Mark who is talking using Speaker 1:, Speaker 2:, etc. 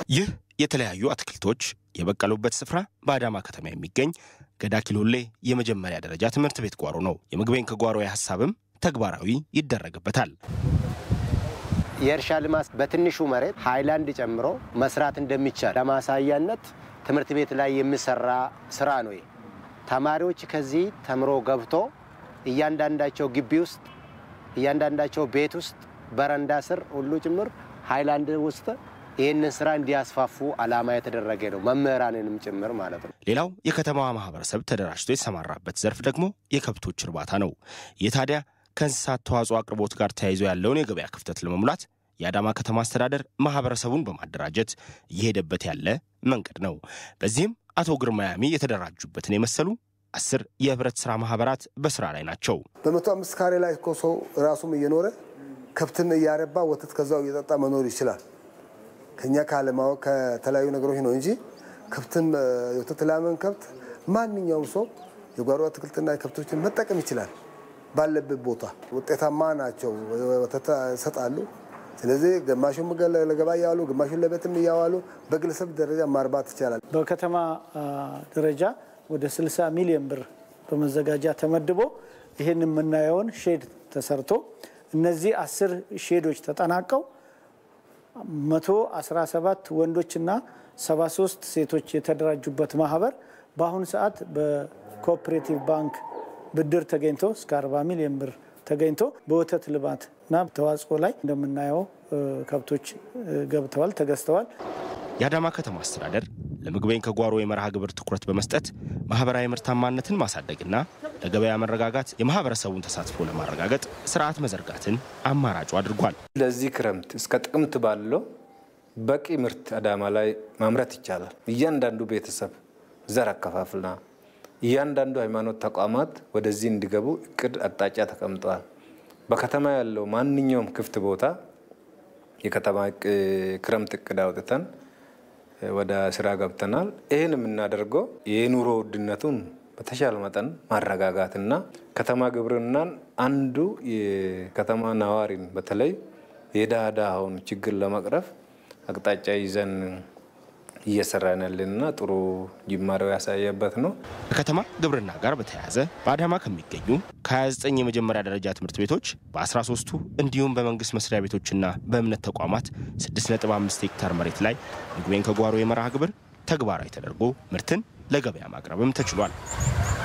Speaker 1: ይህ የተለያዩ አትክልቶች የበቀሉበት ስፍራ በአዳማ ከተማ የሚገኝ ገዳ ኪሎሌ የመጀመሪያ ደረጃ ትምህርት ቤት ጓሮ ነው። የምግቤን ከጓሮ ሀሳብም ተግባራዊ ይደረግበታል።
Speaker 2: የእርሻ ልማት በትንሹ መሬት ሃይላንድ ጨምሮ መስራት እንደሚቻል ለማሳያነት ትምህርት ቤት ላይ የሚሰራ ስራ ነው። ተማሪዎች ከዚህ ተምሮ ገብቶ እያንዳንዳቸው ግቢ ውስጥ እያንዳንዳቸው ቤት ውስጥ በረንዳ ስር ሁሉ ጭምር ሃይላንድ ውስጥ ይህንን ስራ እንዲያስፋፉ ዓላማ የተደረገ ነው። መምህራንንም ጭምር ማለት ነው።
Speaker 1: ሌላው የከተማዋ ማህበረሰብ ተደራጅቶ የተሰማራበት ዘርፍ ደግሞ የከብቶች እርባታ ነው። ይህ ታዲያ ከእንስሳት ተዋጽኦ አቅርቦት ጋር ተያይዞ ያለውን የገበያ ክፍተት ለመሙላት የአዳማ ከተማ አስተዳደር ማህበረሰቡን በማደራጀት እየሄደበት ያለ መንገድ ነው። በዚህም አቶ ግርማ ያሚ የተደራጁበትን የመሰሉ አስር የህብረት ስራ ማህበራት በስራ ላይ ናቸው።
Speaker 3: በመቶ አምስት ካሬ ላይ እኮ ሰው ራሱም እየኖረ ከብትን እያረባ ወተት ከዛው እየጠጣ መኖር ይችላል። ከኛ ካለማወቅ ከተለያዩ ነገሮች ነው እንጂ ከብትን የወተት ላምን ከብት ማንኛውም ሰው የጓሮ አትክልትና ከብቶችን መጠቀም ይችላል። ባለበት ቦታ ውጤታማ ናቸው። ወተት ይሰጣሉ። ስለዚህ ግማሹን ለገበያ እያዋሉ ግማሹን ለቤትም እያዋሉ በግለሰብ ደረጃ ማርባት ይቻላል።
Speaker 4: በከተማ ደረጃ ወደ 60 ሚሊዮን ብር በመዘጋጃ ተመድቦ ይህን የምናየውን ሼድ ተሰርቶ እነዚህ አስር ሼዶች ተጠናቀው 117 ወንዶችና 73 ሴቶች የተደራጁበት ማህበር በአሁኑ ሰዓት በኮኦፕሬቲቭ ባንክ ብድር ተገኝቶ እስከ 40 ሚሊዮን ብር ተገኝቶ በወተት ልማት እና ተዋጽኦ ላይ እንደምናየው ከብቶች ገብተዋል፣ ተገዝተዋል።
Speaker 1: የአዳማ ከተማ አስተዳደር ለምግቤን ከጓሮ የመርሃ ግብር ትኩረት በመስጠት ማህበራዊ ምርታማነትን ማሳደግና ለገበያ መረጋጋት የማህበረሰቡን ተሳትፎ ለማረጋገጥ ስርዓት መዘርጋትን አማራጩ አድርጓል።
Speaker 5: ለዚህ ክረምት እስከ ጥቅምት ባለው በቂ ምርት አዳማ ላይ ማምረት ይቻላል። እያንዳንዱ ቤተሰብ ዘር አከፋፍልና እያንዳንዱ ሃይማኖት ተቋማት ወደዚህ እንዲገቡ እቅድ አቅጣጫ ተቀምጠዋል። በከተማ ያለው ማንኛውም ክፍት ቦታ የከተማ ክረምት እቅድ አውጥተን ወደ ስራ ገብተናል። ይህን የምናደርገው የኑሮ ውድነቱን በተሻለ መጠን ማረጋጋትና ከተማ ግብርናን አንዱ የከተማ ነዋሪን በተለይ የድሃ ድሃውን ችግር ለመቅረፍ አቅጣጫ ይዘን እየሰራን ያለንና ጥሩ ጅማሬው ያሳየበት ነው።
Speaker 1: ከከተማ ግብርና ጋር በተያያዘ በአዳማ ከሚገኙ ከ29 የመጀመሪያ ደረጃ ትምህርት ቤቶች በ13ቱ እንዲሁም በመንግስት መስሪያ ቤቶችና በእምነት ተቋማት 6.5 ሄክታር መሬት ላይ ምግቤን ከጓሮ የመርሃ ግብር ተግባራዊ ተደርጎ ምርትን ለገበያ ማቅረብም ተችሏል።